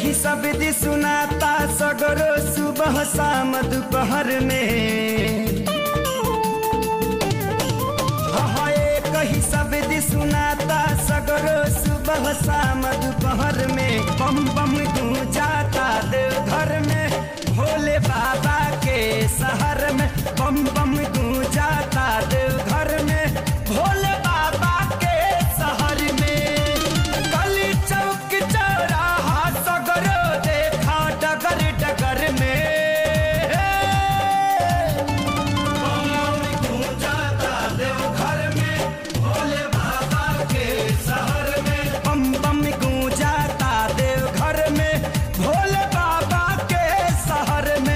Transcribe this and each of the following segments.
कही सब दी सुनाता सगरो सुबह शाम दोपहर में हाँ एक ही सब दी सुनाता सगरो सुबह शाम दोपहर में बम बम गूंजाता देवघर में भोले बाबा के शहर में बम बम गूंजाता देवघर में भोले बाबा के शहर में गली चौक चौराहा सगरो देखा डगर डगर में बम बम गूंजाता देवघर में भोले बाबा के शहर में बम बम गूंजाता देवघर में भोले बाबा के शहर में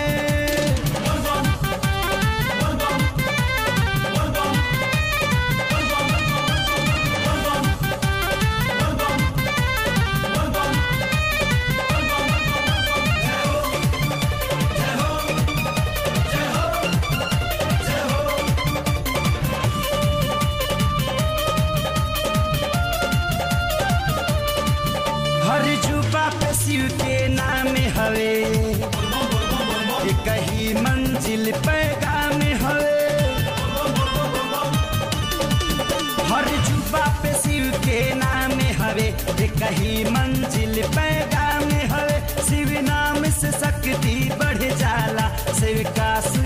हर जुबा पे शिव के नाम हवे ये कही मंजिल पैगाम हवे हर जुबा पे शिव के नाम हवे ये कही मंजिल पैगाम हवे शिव नाम से शक्ति बढ़ जाला शिव का सु